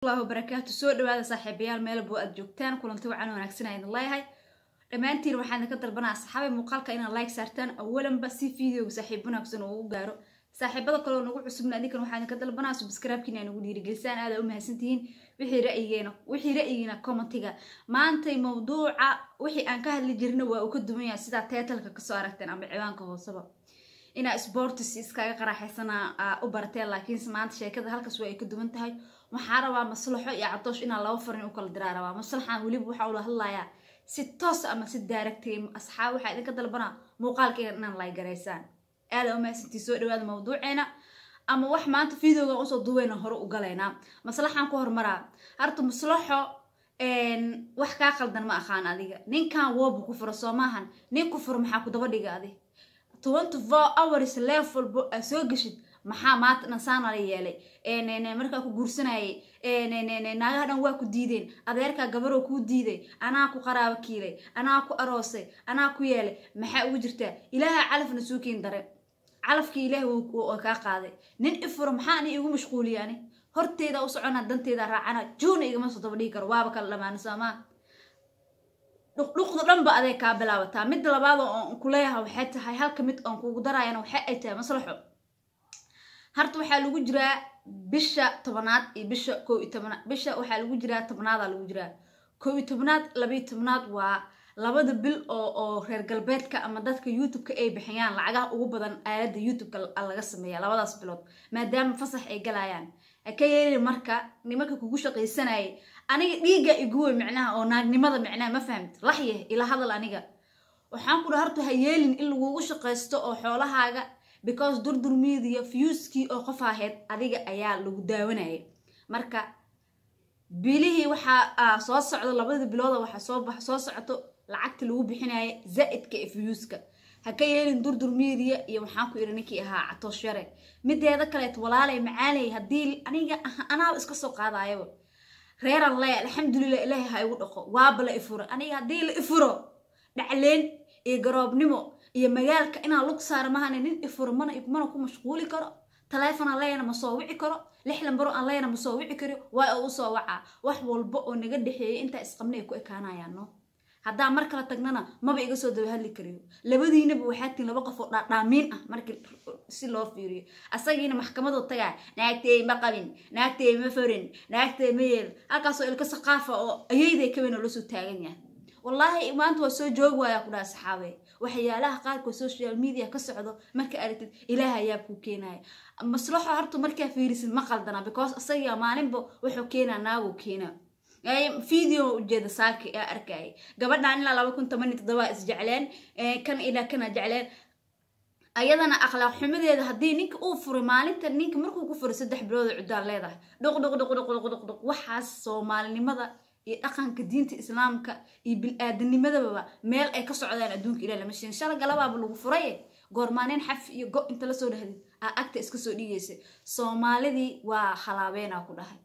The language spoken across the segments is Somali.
allahu barakaatu soo dhawaada saaxiibayaal meelbo aad joogtaan kulanti wacan wanaagsan aydan leeyahay dhammaantiin waxaan ka dalbanaa asxaabay muuqaalka inaad like saartaan awalanba si videoga saaxiib wanaagsan oo u gaaro saaxiibada kaleo nagu cusubna adinkan waxaan ka dalbanaa subscribe-kiina ay nagu dhiirigelisaan aada u mahadsantihiin wixii ra'yigeena wixii ra'yigiina commentiga maantay mawduuca wixii aan ka hadli jirna waa uu ka duwan yahay sidaa teetalka kasoo aragteen ama ciwaanka hooseba inaa sportis iskaga qaraaxaysana u barateen laakiinse maanta sheekada halkaas waa ay ka duwan tahay waxaa rabaa maslaxo iyo cadoosh inaa laba farin u kala diraa rabaa maslaxan weliba waxaa ula hadlayaa si toos ama si daaragtay asxaab waxaa idinka dalbanaa muuqaalkeyga inaan laygaraysaan aada umahadsantii soo dhawaada mawduuceena ama wax maanta videoga usoo duweyna hore u galaynaa maslaxaan ku hormaraa harta maslaxo wax kaa qaldan ma aqaan adiga ninkan woobu ku furo soo maahan nin ku furo maxaa ku daba dhiga adi twenty four hours leef walbo aa soo geshid maxaa maanta dhan saana la yeelay markaa ku guursanayay naagaha dhan waa ku diideen adeerkaa gabaroo kuu diiday anaa ku qaraabo kiilay anaa ku aroosay anaa ku yeelay maxaa ugu jirtaa ilaaha calafna suukiin dare calafkii ilaah waa kaa qaaday nin ifuro maxaa ani igu mashquuliya ani horteeda u socona danteeda raacana juuna igama soo daba dhigi karo waaba kala dhamaana soomaa dhuqdhuqda dhanba aday kaa bilaabataa midda labaad oon kuleeyaha waxay tahay halka mid oon kugu daraayana waxay ay tahay maslaxo harta waxaa lagu jiraa bisha tobanaad iyo bisha koo iyo tobanaad bisha waxaa lagu jiraa tobnaadaa lagu jiraa koo iyo tobnaad labaiyo tobnaad waa labada bil oo oo reer galbeedka ama dadka youtube-ka ay bixiyaan lacagaha ugu badan aalada youtube-ka laga sameeya labadaas bilood maadaama fasax ay galayaan haka yeeli marka nimanka kugu shaqaysanayay aniga dhiigga iguwey micnaha oo naagnimada micnaha ma fahamta laxyah ila hadal aniga waxaan ku dha harta ha yeelin in lagugu shaqaysto oo xoolahaaga because durdur media fuskii oo qof ahayd adiga ayaa lagu daawanayay marka bilihii waxaa soo socdo labadii bilooda waxaa soo soo socoto lacagta lagu bixinaya zaa-idka ee fuska ha ka yeelin durdur media iyo waxaan ku iri ninkii ahaa catoosh yare mideeda kaleet walaalay macaalay haddii aniga anaaba iska soo qaadayaba reeran le alxamdulilah ilaahay ha igu dhaqo waaba la ifuro aniga haddii la ifuro dhacleen iyo garoobnimo iyo magaalka inaan lug saara mahane nin ifuro mana mana ku mashquuli karo taleefon aan leeyana ma soo wici karo lix lambaro aan leeyana ma soo wici karo waa oo usoo wacaa wax walba oo naga dhexeeyay intaa isqabna ay ku ekaanayaan no haddaa mar kala tagnana maba iga soo daba hadli kariyo labadiinaba waxaa tiin laba qof oo dhaadhaamiin ah markii si loo fiiriyo asagiina maxkamadoo tagaa naagtey ma qabin naagtey ma forin naagtey ma yeel halkaasoo ilka saqaafa oo ayayday kaweyn oo lasoo taagan yahay wallaahi maanta waa soo joogi waayaa ku dhaha saxaabe waxyaalaha qaarkood social media ka socdo marka aragtid ilaah ayaa kuu keenaya maslaxo horta markaa fiirisid ma qaldana because asagaa maalinba wuxuu keenaa naaguu keenaa video ujeeda saaki aa arkayay gabadhan ilaa laba kun toban iyo toddoba isjecleen kan ilaa kana jecleen ayadana akhlaaq xumadeeda haddii ninka uu furay maalinta ninka markuu ku furay saddex bilooda cudaan leedahay dhuq dhuq dhuq dhuq dhuq dhuq dhuq waxaas soomaalinimada iyo dhaqanka diinta islaamka iyo bil-aadanimadaba meel ay ka socdaan adduunka ilah lama sheegin shala galabaaba lagu furaye goormaaneen xaf iyo go inta lasoo dhahdid aa agta iska soo dhigaysa soomaalidii waa halaabeena ku dhahay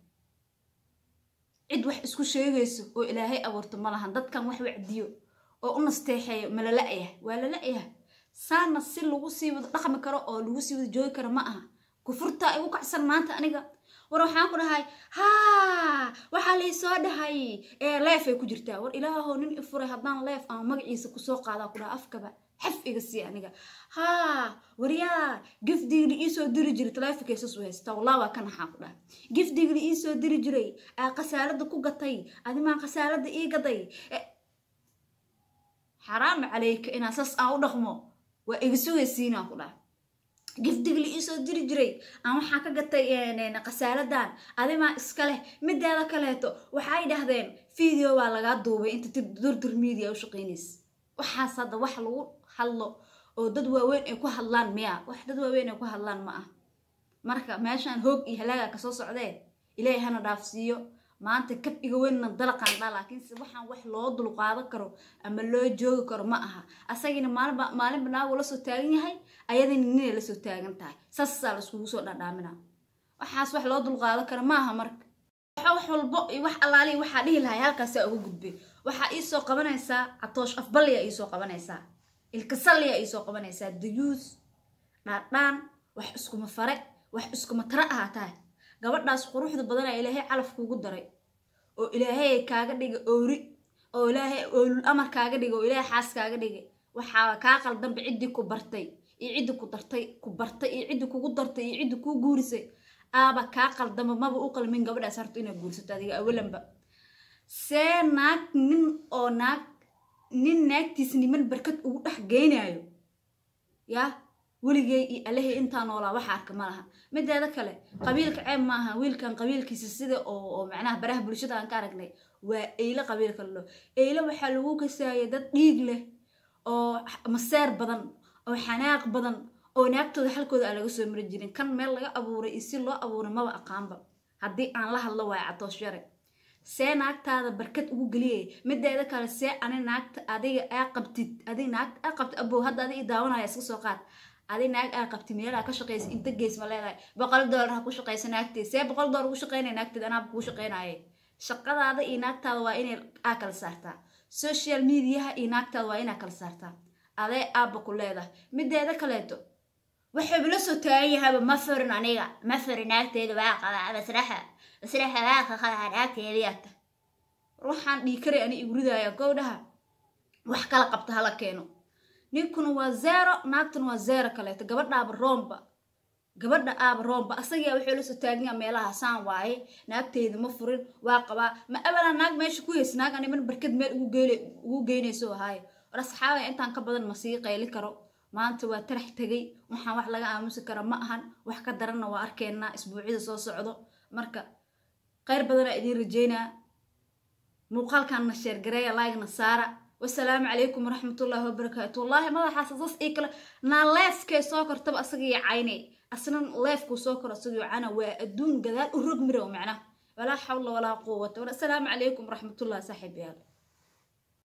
cid wax isku sheegayso oo ilaahay abuurto ma lahan dadkan wax wacdiyo oo u nasteexeeyo ma lala-yah waa lala-yah saana si lagu sii wada dhaqmi karo oo lagu sii wada joogi karo ma aha kufurtaa igu kacsan maanta aniga war waxaan ku dhahay haa waxaa laysoo dhahay leefay ku jirtaa war ilaahow nin ifuray haddaan leef ama magaciisa kusoo qaadaa ku dhaha afkaba xaf iga sii aniga haa waryaa gifdigli iisoo diri jiray taleefonkaysas u haystaa wallah waa ka naxaa ku dhaha gifdigli iisoo diri jiray aa khasaalada ku gatay adimaan khasaalada ii gaday xaraam calayka inaa sas aan u dhaqmo waa iga sugaysiinaa ku dhaha gifdigli iisoo diri jiray aan waxaa ka gatay khasaaladan adimaa iska leh mideeda kaleeto waxay dhahdeen video waa lagaa duubay inta durdur media u shaqeynaysa waxaas hadda wax lagu hadlo oo dad waaweyn ay ku hadlaan miya wax dad waaweyn ay ku hadlaan ma ah marka meeshaan hoog iyo halaaga kasoo socdee ilaahay hana dhaafsiiyo maanta kab iga weynna dalaqaan dhaa laakiinse waxaan wax loo dulqaadan karo ama loo joogi karo ma aha asagiina maalinba maalinba naagu la soo taagan yahay ayadina ninay la soo taagan tahay saasaa la iskugu soo dhadhaamina waxaas wax loo dulqaadan karo ma aha marka wax walbo iyo wax allaali waxaa dhihi lahay halkaasaa uga gudbay waxaa iisoo qabanaysaa catoosh afballiyaa iisoo qabanaysaa ilkasalliyaa iisoo qabanaysaa dayuus dhaadhaan wax iskuma fare wax iskuma tara ahaa tahay gabadhaas quruxda badana ilaahay calaf kugu daray oo ilaahay kaaga dhigay oori oo ilaahay oolul amar kaaga dhigay oo ilaahay xaas kaaga dhigay waxaa kaa qaldanba ciddii ku bartay iyo ciddii ku dartay ku bartay iyo ciddii kugu dartay iyo ciddii kuu guurisay aaba kaa qaldanba maba u qalmin gabadhaas harto inaad guursato adiga awalanba see naag nin oo naag nin naagtiis niman barkad ugu dhex geynayo yaa weligay iyo alahey intaa noolaa waxa arka ma laha mideeda kale qabiilka ceeb maaha wiilkan qabiilkiisa sida oo macnaha baraha bulshada aan ka aragnay waa eyle qabiilka lalo eyle waxaa lagu kasaaya dad dhiig leh oo maseer badan oo xanaaq badan oo naagtooda halkooda aan laga soo mari jirin kan meel laga abuuray iyo si loo abuuray maba aqaanba haddii aan la hadlo waayo catoosh yare see naagtaada barkad ugu geliyay mideeda kale see ani naagta adiga aa qabtid adig naagta aa qabtid abow hadda adi i daawanaya iska soo qaad adi naag aa qabtid meelaa ka shaqaysa inta gees ma leedahay boqol doolar ha ku shaqaysa naagteed see boqol doolar ugu shaqaynaya naagteed anaaba kuu shaqaynaaye shaqadaada iyo naagtaada waa inay aa kala saartaa social mediaha iyo naagtaada waa inaa kala saartaa adee aabba ku leedahay mideeda kaleeto waxayba la soo taagan yahayba ma furin aniga ma furin naagteeda waa qabaa masraxa masraxa waa qaqadaa naagteediyaata waxaan dhiikaray ani iguridaaya gowdhaha wax kala qabta hala keeno ninkuna waa zero naagtuna waa zero kaleeto gabadhaaba roomba gabadha aaba roomba asagaa wuxuu la soo taaganya meelaha saan waaye naagteyda ma furin waa qabaa ma abalaa naag meesha ku heys naag animan barkad meel ugu geynayso ahaaye war asxaabaya intaan ka badan ma sii qayli karo maanta waa tarax tegay waxaan wax laga aamusi kara ma ahan wax ka daranna waa arkeenaa isbuucyada soo socdo marka kheyr badanaa idiin rajeynaa muuqaalkanna sheergareeya laagna saara wasalaamu calaykum waraxmatullaahi wabarakaatu wallaahi madaxaas sas ii kale naa leefkay soo kortaba asagii caynay asna leefkuu soo koro asagii cana waa adduun gadaal u rog mirow macnaha walaa xawla walaa quwata wasalaamu calaykum waraxmatullahi saaxiibayaal